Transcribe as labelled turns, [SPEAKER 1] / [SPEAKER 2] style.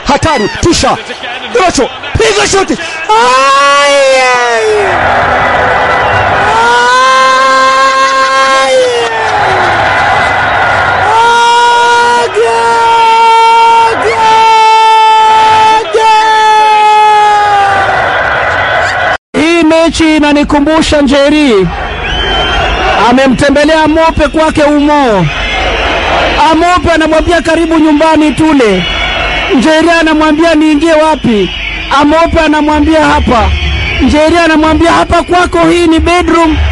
[SPEAKER 1] hatari, tisha Rocho, piga shuti. Ai, ai. Ai. Aga, aga, aga. Hii mechi inanikumbusha Njeri amemtembelea Mope kwake Umo. Amope anamwambia karibu nyumbani tule. Njeri anamwambia niingie wapi? Amope anamwambia hapa. Njeri anamwambia hapa kwako, hii ni bedroom.